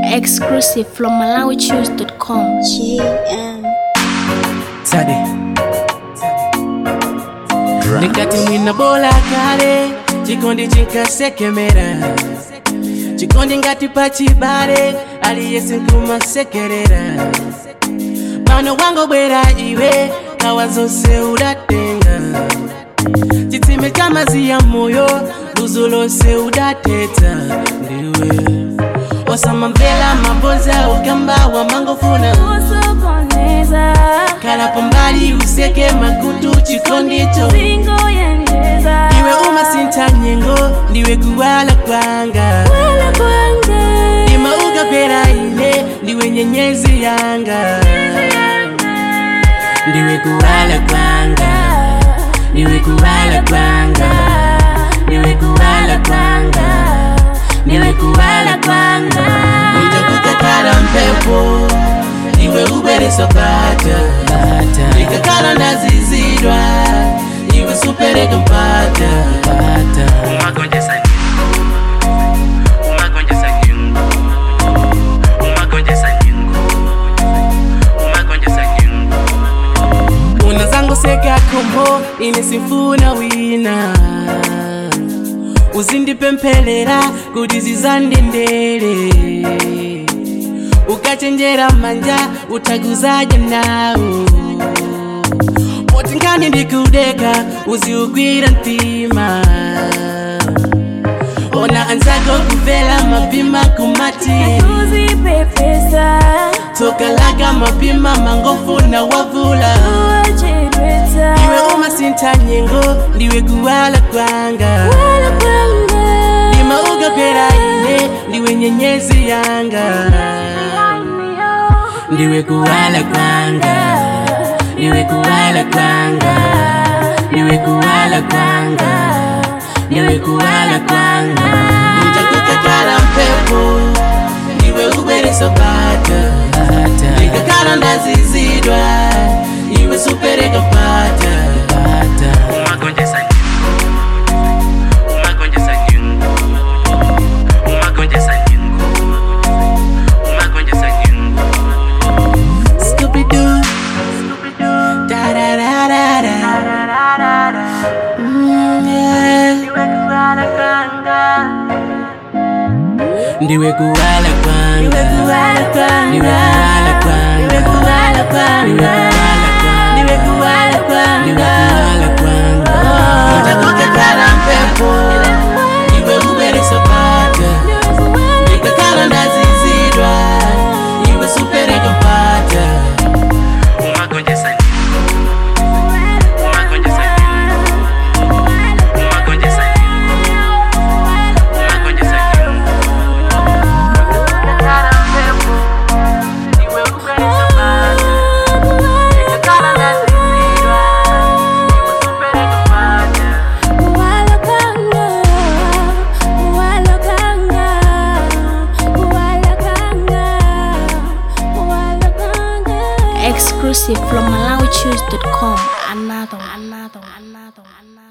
Exclusive from MalawiChoose.com. GM. Sade nikati mwina bola kale chikondi chinkasekemera chikondi ngati pachibale aliyese nkumasekerera pano wangobwera iwe kawa zonse udatenga chitsime cha mazi ya moyo luzu lonse udateta ndiwe wasamamvera maboza ukamba wamangofuna usokoneza kala pambali useke makutu chikondicho singoyendeza iwe umasinta nyengo ndiwe kuwala kwanga wala kwange ima ukapera ine ndiwe nyenyezi yanga ndiwe kuwala kwanga ndiwe kuwala kwanga ndiwe kuwala kwanga ndiwe kuwala kwanga nitakukakala mpepo iwe ubwereso pata nikakala ndazizidwa iwe supereka mpata umagonjesa nyingo umagonjesa nyingo umagonjesa nyingo umagonjesa nyingo unazangoseka kombo ine simfuna wina uzindipempherera kuti zizandendere ukachenjera manja utakuzaja nawo poti nkani ndikudeka uziugwira mtima ona anzako kuvela mapima kumati uzipepesa tokalaga mapima mangofuna wavula uwachedweza iwe umasinta nyengo ndiwe kuwala kwanga wala kwange ima ukapera ine ndiwe nyenyezi yanga ndiwe kuwala kwanga ndiwe kuwala kwanga ndiwe kuwala kwanga ndiwe kuwala kwanga nitakukakala mpepo ndiwe ubwereso pata nikakala ndazizidwa iwe supereka pata umagonjesa nyingo umagonjesa nyingo umagonjesa nyingo umagonjesa nyingo Scooby-Doo. Da-da-da-da-da. Mm, yeah. Ndiwe kuwala kwanga Ndiwe kuwala kwanga Ndiwe kuwala kwanga Ndiwe kuwala kwanga Ndiwe kuwala kwanga Ndiwe kuwala kwanga Nitakukakala mpepo Iwe ubereso pata Nikakala ndazizidwa Iwe supereka pata umagonjesa nyingo umagonjesa nyingo umagonjesa nyingo umagonjesa nyingo wala kwange wala kwange wala kwange wala kwange Exclusive from MalawiChoose.com. Another, another, another, another.